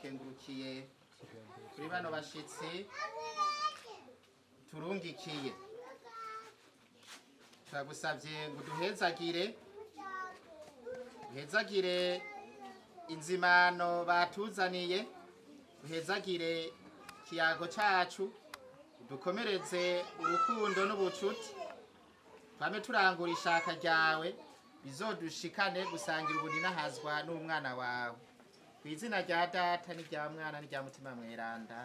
turakengurukiye kuri bano bashitsi turungikiye turagusabye ngo duhezagire duhezagire inzimano batuzaniye duhezagire ikiyago cacu dukomereze urukundo n'ubucuti twame turangura ishaka ryawe bizodushikane gusangira ubuninahazwa n'umwana wawe ku izina rya data n'irya mwana n'irya mutima mweranda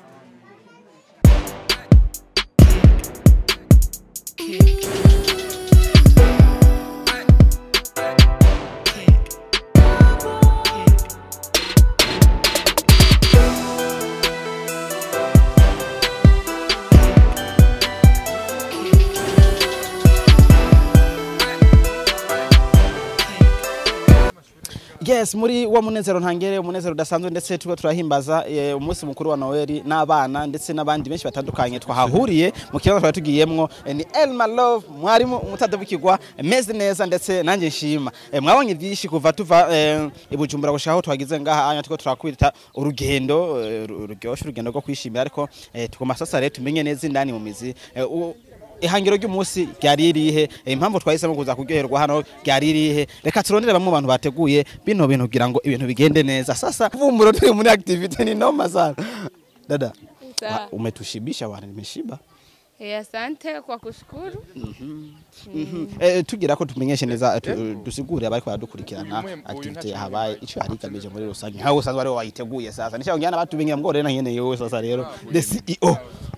yes muri wa munezero ntangere umunezero udasanzwe ndetse tuba turahimbaza eh, umunsi mukuru wa Noel n'abana ndetse n'abandi benshi batandukanye twahahuriye mu kibazo twari tugiyemwo eh, ni Elma Love mwarimu umutadabukirwa meze neza ndetse nanjye nshima eh, mwabonye byinshi kuva tuva eh, i Bujumbura gushaka aho twagize ngaha anya tuko turakwita urugendo eh, ru- ruryoshe urugendo rwo kwishimira ariko eh, tugomba sasa rero tumenye neza indani mu mizi eh, u- ihangiro ry'umunsi ryari irihe Eh, impamvu twahisemo kuza kuryoherwa hano ryari irihe reka turondere bamwe mu bantu bateguye bino bintu kugira ngo ibintu bigende neza sasa vumburo turi muri activity ni noma sana dada Sawa. wa- umetushibisha wana nimeshiba Eh, asante kwa kushukuru. eh, tugira ko tumenyeshe neza tu- dusigure abari baradukurikirana Uyu mwe- uyu activity ntacyo yahabaye ico yari igamije muri rusange nkawe usanzwe ari wowe wayiteguye sasa nisha ngiyana batubinya ngo rero nyene yewe sasa rero the CEO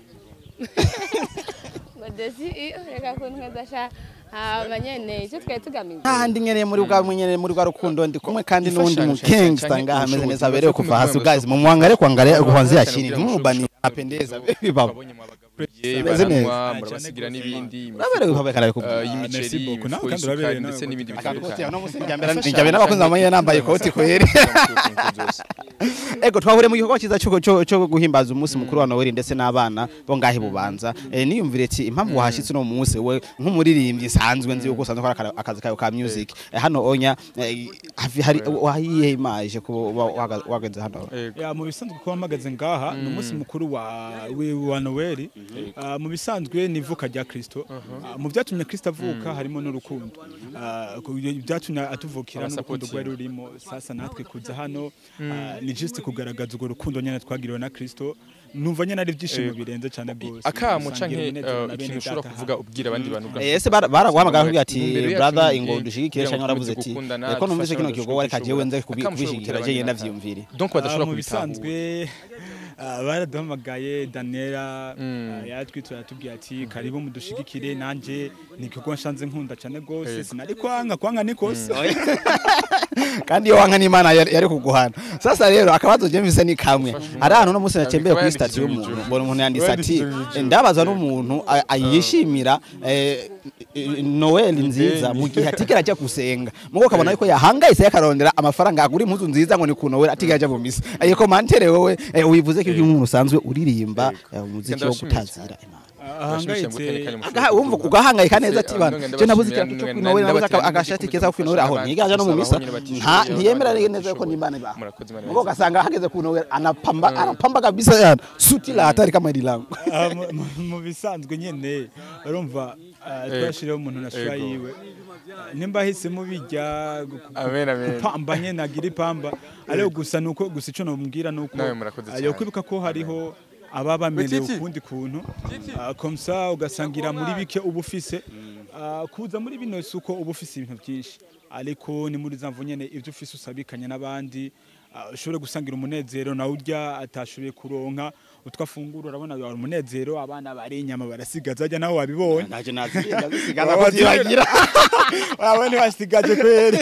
Ngo desi iyo reka kuntweza sha hama nyene icyo twari tugamije. kandi nyene muri bwa nyene muri bwa rukundo ndi kumwe kandi n'undi Ifashanyo mu cyane Kingsta cyane ngaha ameze ubushobozi neza aberewe bwose kuva hasi kumenya guys mu mwangare kuangalia kuanzia cyane chini kugira ngo mubani ushobore apendeza kugira ngo baba babonye mwabagaburiye Meze neza. baranywa murabasigira n'ibindi uraberewe kuva kare ku eh, Merci y'imiceri beaucoup. Nawe imifuko kandi uraberewe y'isukari nawe ndetse n'ibindi bitandukanye no musimbere njyabe n'abakunzi bamenye nambaye ikoti kweri ego twahuriye mu gikorwa cyiza cyo cyo- cyo guhimbaza umunsi mukuru wa Noel ndetse n'abana bo ngahe bubanza eh, niyumvire ati impamvu wahashitse no munsi we nk'umuririmbyi sanzwe nzi yuko usanzwe ukora aka- akazi kayo ka music Eh, hano onya eh, hafi hari wahiye imaje ko wageze hano ya mu bisanzwe kuba mpagaze ngaha ni umunsi mukuru wa wi- wa Noel Ah, mu bisanzwe ni ivuka rya Kristo Ah, mu byatumye Kristo avuka harimo n'urukundo Ah, ku- byatumye atuvukira n'urukundo Abasapoti. rwari rurimo sasa natwe kuza hano ah, ni just kugaragaza urwo rukundo nyene twagiriwe na Kristo numva nyene ari ibyishimo Eh, birenze cyane rwose akamo Gusangira canke umunezero eh, na bene ikintu ushobora data kuvuga ubwira abandi bantu bwa- ese baraguhamagara kugira ati Imbere yacu brother ni ingo iki? dushigikire Kugira cyangwa ngo uravuze dukomeze ati gukundana, reko numvise dufashe kino abantu gikorwa reka jewe nze dushobora kubishigikira gutera je abandi ndavyumvire donc Ah, badashobora mu kubitahura bisanzwe ah, baraduhamagaye Daniela Mm. ah, yaratwitura yatubwiye ati karibu mudushigikire nanje ni igikorwa nshanze nkunda cyane rwose Yego. sinari kwanga kwanga ni kose kandi iyo wanka n'imana yari yari kuguhana sasa rero akabazo je mvise ni kamwe ari ahantu no munsi natembeye kuri stati y'umuntu mbona umuntu yanditse ati ndabaza n'umuntu a- ayishimira eh, Noel nziza mu gihe atigera ajya gusenga mugo kabona yuko yahangayise yakarondera amafaranga agura impuzu nziza ngo ni ku Noel atigera ajya mu misa ayo komantere wowe eh, wivuze ko umuntu usanzwe uririmba eh, umuziki wo gutazira imana ahangayitse Agaha- wumva ugahangayika neza ati bana je nabuze ikintu cyo kwinowera nabuze aka- agashati keza ko kwinowera aho ntigaje no mu misa nta ntiyemera neza yuko n'imana ibaho murakoze imana Mugo ugasanga hageze kunowera anapamba anapamba kabisa yana suti la hatari kama hili langu Ah, mu- mu- mu bisanzwe nyene urumva ah, twashiriyeho umuntu na shura Ego. yiwe Ah, nimba ahisemo bijya gu- gu- Amen, amen. gupamba nyene agira ipamba ariko gusa nuko gusa ico nomubwira nuko Nawe murakoze ah, cyane. yokwibuka ko hariho ababa bameneye Betiti. ukundi kuntu Ah, comme ça ugasangira muri bike uba ufise Ah, kuza muri bino si uko uba ufise ibintu byinshi ariko ni muri za mvu nyene ivyo ufise usabikanya n'abandi ah, ushobore gusangira umunezero nawe urya atashoboye kuronka utwo afungura urabona wari umunezero abana bari inyama barasigaza ajya nawe wabibonye naje nazirinda zisigaza ko zibagira abo ntibasigaje kweri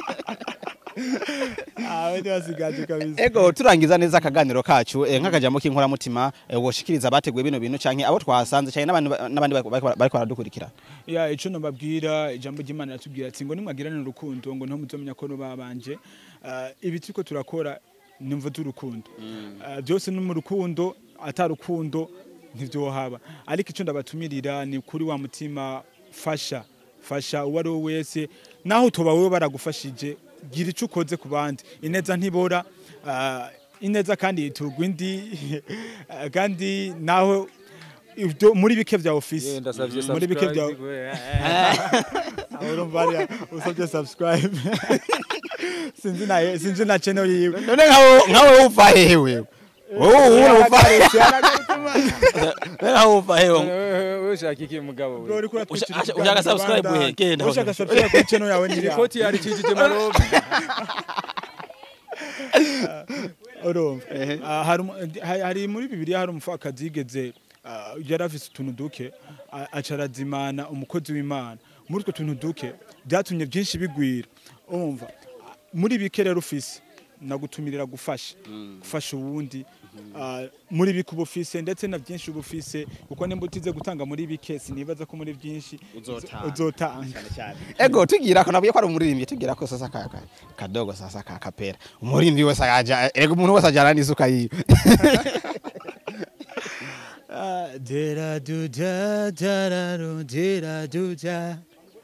abo ntibasigaje kabisa ego turangiza neza akaganiro kacu eh, nk'akajambo k'inkoramutima eh, woshikiriza abateguye bino bintu canke abo twasanze canke n'abandi ba- n'abandi bariko- bariko bariko baradukurikira ya ico nobabwira ijambo ry'Imana ratubwira ati ngo nimwagirane urukundo ngo niho muzomenya ko babanje uh, ibi turiko turakora nimvo z'urukundo uh, byose ni mu rukundo atarukundo ntivyohaba ariko ico ndabatumirira ni kuri wa mutima fasha fasha uwo ari we wese naho utoba wewe baragufashije gira ico ukoze ku bandi ineza ntibora uh, ineza kandi iturwa indi kandi naho ibyo muri bike bya ofisi ndasavye muri bike bya urumva hariya usabye subscribe sinzi na sinzi na channel yiwe none nkawe nkawe uva hehe wewe wowe ubu uva hehe nkawe uva hehe wewe ushaka iki mugabo Bro, we uriko uratwikira Ushaka- ibiganza ushaka subscribe bandana. uhe, genda. ushaka subscribe kuri channel yawe ni iriya. ikoti yarikijije marobe urumva Ah, hari umu- hari- hari muri bibiliya hari umupfakazi yigeze ah, yari afise utuntu duke ah, aca arazimana umukozi w'imana muri utwo tuntu duke byatumye byinshi bigwira urumva Ah, muri bike rero ufise nagutumirira gufasha gufasha uwundi ah, muri bike uba ufise ndetse na byinshi uba ufise kuko nimba utize gutanga muri bike sinibaza ko muri byinshi Uzotanga. uzotanga ego tugira ko nabwiye ko ari umuririmbyi tugira ko sasa ka ka- kadogo sasa ka kapera umuririmbyi wese aja ego umuntu wese ajana n'isuka yiwe Ah, dera du da da da ru, dera du da.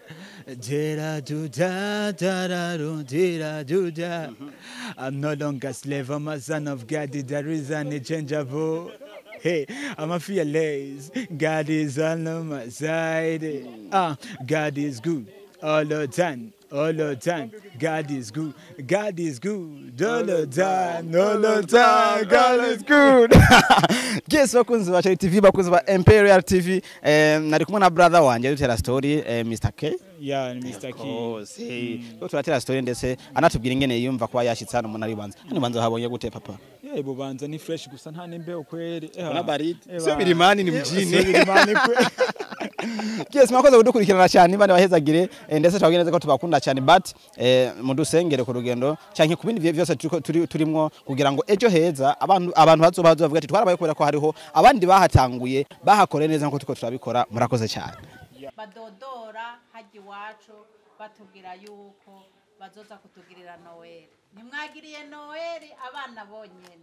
Dera du da da da ru, dera du da. I'm no longer slave, I'm a son of God, there is an unchangeable. Hey, I'm a fearless. God is on my side. Ah, God is good all the time. All the time, God is good. God is good all the time. All the time, God is good. yes bakunzi ba Cherry TV bakunzi ba Imperial TV eh, nari kumwe na brother wanje dutera story eh, Mr K Yeah, ni Mr. Key. kose ko turatera story ndetse anatubwira ingene yumva kuba yashitse hano umuntu ari banza hano banza habonye gute papa Yeah, bubanza ni fresh gusa nta nimbeho kweli. Ona baridi. Eba. Sio birimani ni mjini. Sio birimani kweli. yes mwakoze kudukurikirana cyane bane bahezagire eh, ndetse twabwira neza ko tubakunda cyane but eh, mudusengere ku rugendo canke ku bindi byose turiko- turi turimwo kugira ngo ejo heza abantu abantu bazoba bazovuga ati twarabaye kubera ko hariho abandi bahatanguye bahakore neza nkuko turiko turabikora murakoze cyane badodora hajya iwacu batubwira yuko bazoza kutugirira noweli ntimwagiriye noweli abana bonyine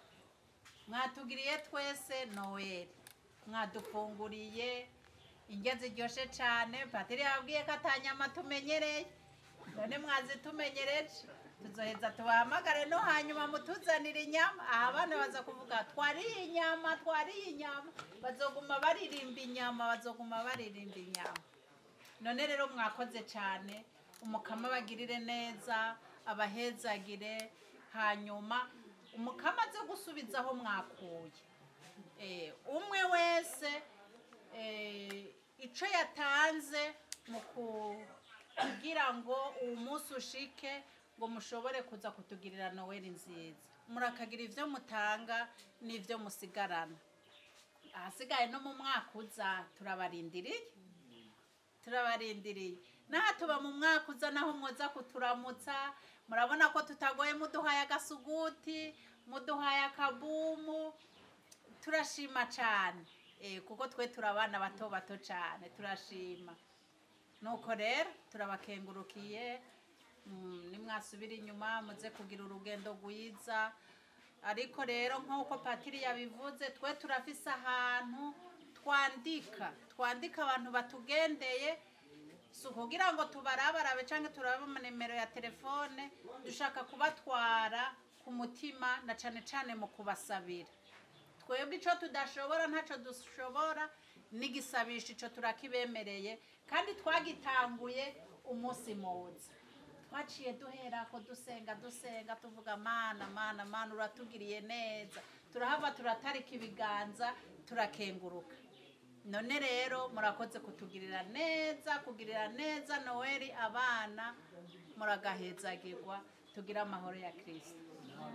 mwatugiriye twese noweli mwadufunguriye indyo ziryoshye cyane patiri yabwiye ko atanyama tumenyereye none mwazitumenyereje tuzoheza tubahamagare no hanyuma mutuzanire inyama aha abana baza kuvuga twariye inyama twariye inyama bazoguma baririmba inyama bazoguma baririmba inyama none rero mwakoze cyane umukama abagirire neza abahezagire hanyuma umukama aze gusubiza aho mwakuye Eh, umwe wese eh, icyo yatanze mu ku- kugira ngo uwo munsi ushike ngo mushobore kuza kutugirira noweli nziza murakagira ibyo mutanga n'ibyo musigarana ahasigaye no mu mwaka uza turabarindiriye turabarindiriye naha tuba mu mwaka uza naho mwoza kuturamutsa murabona ko tutagoye muduhaye agasuguti muduhaye akabumu turashima cyane Eh, kuko twe turi abana bato bato cyane turashima nuko rero turabakengurukiye Mm, nimwasubira inyuma muze kugira urugendo rwiza ariko rero nk'uko patiri yabivuze twe turafise ahantu twandika twandika abantu batugendeye si ukugira ngo tubarabarabe cyangwa turabe nimero ya telefone dushaka kubatwara ku mutima na cyane cyane mu kubasabira twebwe icyo tudashobora ntacyo dushobora n'igisabisho icyo turakibemereye kandi twagitanguye umunsi muza twaciye duhera ko dusenga dusenga tuvuga mana mana mana uratugiriye neza turahava turatarika ibiganza turakenguruka none rero murakoze kutugirira neza kugirira neza noweli abana muragahezagirwa tugire amahoro ya kirisito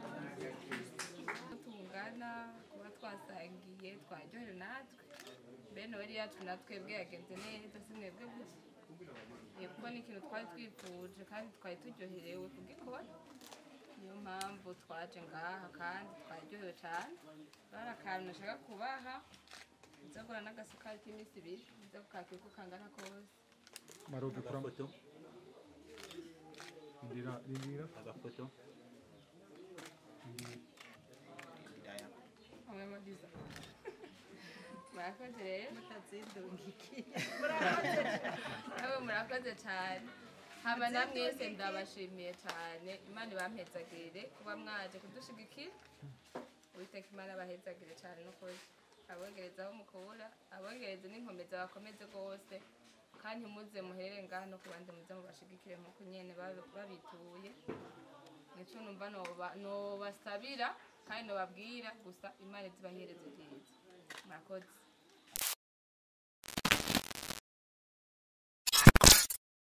tungana kuba twasangiye twaryohewe natwe bene wari yacu natwebwe yagenze neza si mwebwe gusa Eh, kuko ni ikintu twari twifuje kandi twari turyoherewe kugikora niyo mpamvu twaje ngaha kandi twaryohewe cyane bari akantu nashaka kubaha nzagura n'agasukari k'iminsi ibiri nza kukakira uko kangana kose Marobe kuramo. Indira, indira. Agafoto. hamwe modiza murakoze rero mutazindungikiye nawe murakoze cyane haba na mwese ndabashimiye cyane imana ibampezagirire kuba mwaje kudushigikira uwiteka imana abahezagire cyane n'ukuri abongereza aho mukubura abongereza n'inkomeza bakomeze rwose kandi muze muhere ngaha no ku bandi muze mubashigikire nk'uko nyene babi- babituye nico numva noba- nobasabira kandi nobabwira gusa imana izibahereze byiza murakoze